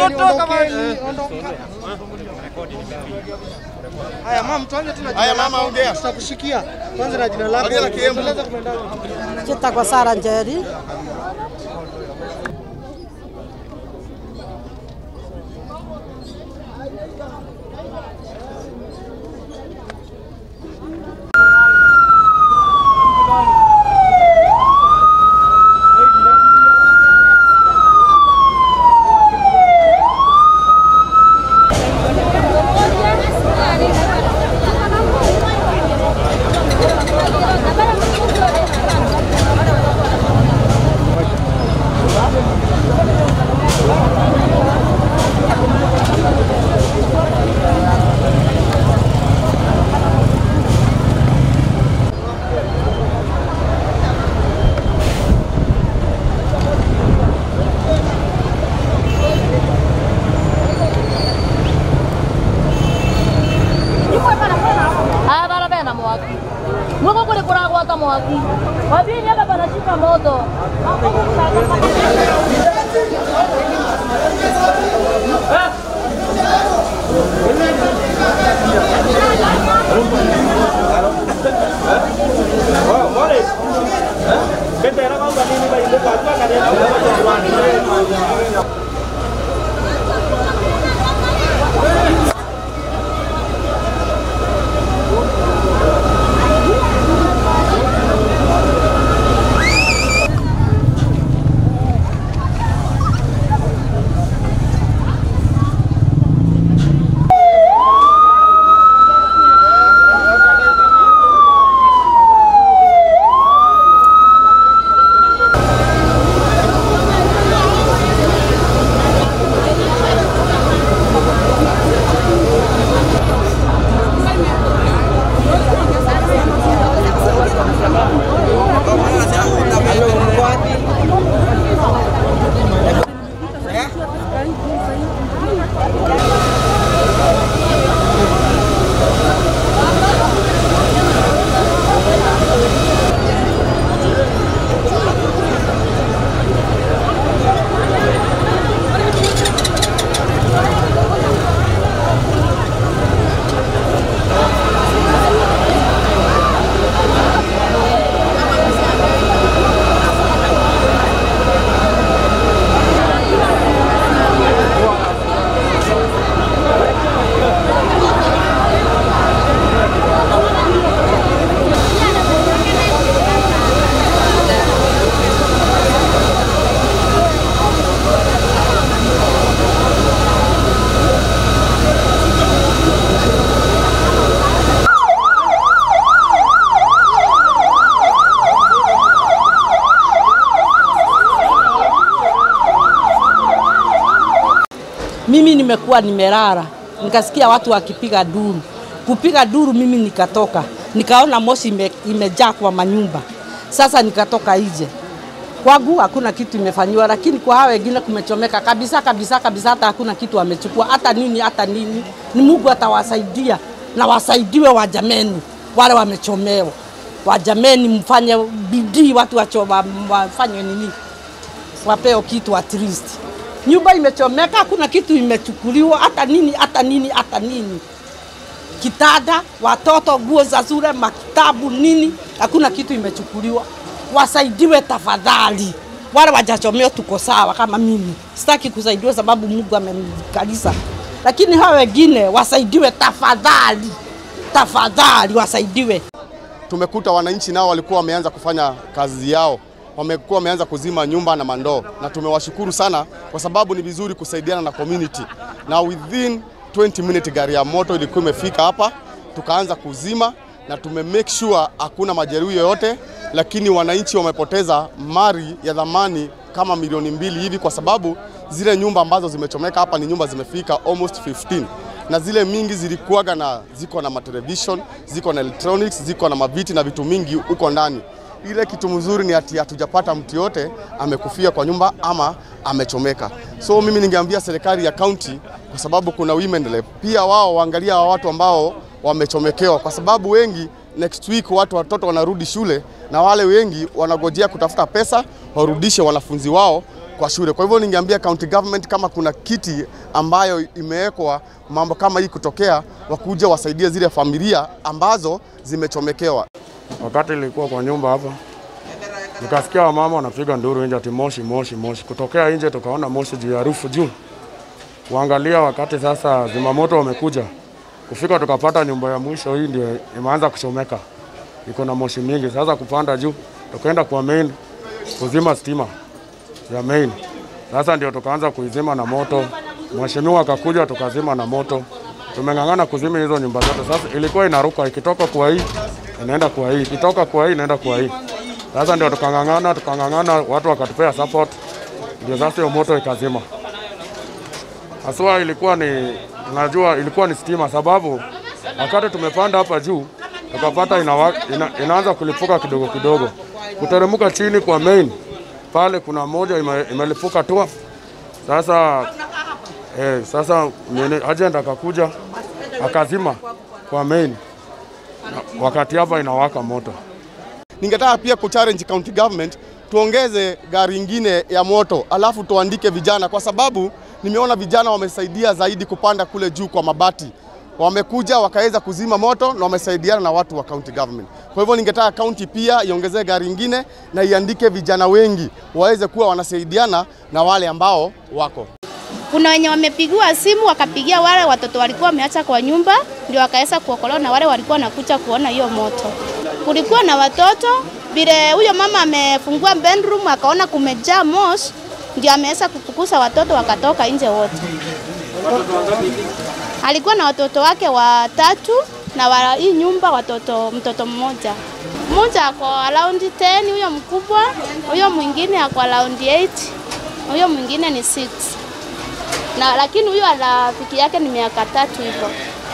toka bwana. ondokeni, ondoka. Haya mama, tuanze tu na jina Haya, mama, lako. ongea. Tutakushikia. Tuanze na jina lako. Ongea na Kiembu. Tueleze kumendaje. Chitagwa Sara Njeri. Haya bana bena mwaki. Mwako kule kuragwata mwaki. Wabini hapa panashika moto. Hapo kuna Mimi nimekuwa nimelala, nikasikia watu wakipiga duru. Kupiga duru, mimi nikatoka, nikaona moshi ime, imejaa kwa manyumba. Sasa nikatoka nje. Kwangu hakuna kitu imefanyiwa, lakini kwa hao wengine kumechomeka kabisa kabisa kabisa, hata hakuna kitu wamechukua, hata nini hata nini. Ni Mungu atawasaidia na wasaidiwe wajameni wale wamechomewa, wajameni, mfanye bidii, watu wacho, wa- wafanye nini wapeo kitu at least. Nyumba imechomeka, hakuna kitu imechukuliwa, hata nini hata nini hata nini, kitanda, watoto, nguo za shule, makitabu, nini, hakuna kitu imechukuliwa. Wasaidiwe tafadhali. Wale wajachomeo tuko sawa, kama mimi sitaki kusaidiwa sababu Mungu amenikalisa, lakini hao wengine wasaidiwe tafadhali, tafadhali wasaidiwe. tumekuta wananchi nao walikuwa wameanza kufanya kazi yao, wamekuwa wameanza kuzima nyumba na mandoo, na tumewashukuru sana kwa sababu ni vizuri kusaidiana na community, na within 20 minutes gari ya moto ilikuwa imefika hapa, tukaanza kuzima na tume make sure hakuna majeruhi yoyote, lakini wananchi wamepoteza mali ya dhamani kama milioni mbili hivi, kwa sababu zile nyumba ambazo zimechomeka hapa ni nyumba zimefika almost 15 na zile mingi zilikuwaga na ziko na matelevision, ziko na electronics, ziko na maviti na vitu mingi huko ndani. Ile kitu mzuri ni ati hatujapata mtu yote amekufia kwa nyumba ama amechomeka. So mimi ningeambia serikali ya kaunti, kwa sababu kuna women rep, pia wao waangalia hawa watu ambao wamechomekewa, kwa sababu wengi next week watu watoto wanarudi shule na wale wengi wanagojea kutafuta pesa warudishe wanafunzi wao kwa shule. Kwa hivyo ningeambia county government kama kuna kiti ambayo imewekwa mambo kama hii kutokea, wakuja wasaidie zile familia ambazo zimechomekewa. Wakati nilikuwa kwa nyumba hapa, nikasikia wamama wanapiga nduru nje ati moshi moshi moshi. Kutokea nje tukaona moshi juu ya rufu juu, kuangalia wakati sasa zimamoto wamekuja kufika, tukapata nyumba ya mwisho hii ndio imeanza kuchomeka, iko na moshi mingi. Sasa kupanda juu, tukaenda kwa main kuzima stima ya main. Sasa ndio tukaanza kuizima na moto, mheshimiwa akakuja tukazima na moto. Tumeng'ang'ana kuzima hizo nyumba zote. Sasa ilikuwa inaruka ikitoka kwa hii inaenda kwa hii, ikitoka kwa hii inaenda kwa hii. Sasa ndio tukang'ang'ana tukang'ang'ana, watu wakatupea support, ndio sasa hiyo moto ikazima. Haswa ilikuwa ni najua ilikuwa ni stima, sababu wakati tumepanda hapa juu tukapata inawa, ina, inaanza kulipuka kidogo kidogo, kuteremka chini kwa main pale, kuna moja ime, imelipuka tu. Sasa eh, sasa nini, agent akakuja akazima kwa main, na wakati hapa inawaka moto. Ningetaka pia kuchallenge county government tuongeze gari ingine ya moto, alafu tuandike vijana, kwa sababu nimeona vijana wamesaidia zaidi kupanda kule juu kwa mabati, wamekuja wakaweza kuzima moto na wamesaidiana na watu wa county government. Kwa hivyo ningetaka county pia iongezee gari ingine na iandike vijana wengi waweze kuwa wanasaidiana na wale ambao wako Kuna wenye wamepigiwa simu wakapigia wale watoto walikuwa wameacha kwa nyumba, ndio wakaweza kuokolewa na wale walikuwa wanakuja kuona hiyo moto. Kulikuwa na watoto vile huyo mama amefungua bedroom akaona kumejaa moshi, ndio ameweza kufukuza watoto wakatoka nje wote. Alikuwa na watoto wake watatu na wa hii nyumba watoto mtoto mmoja. Mmoja ako around 10, huyo mkubwa, huyo mwingine ako around 8, huyo mwingine ni 6 na lakini huyo rafiki yake ni miaka tatu hivyo.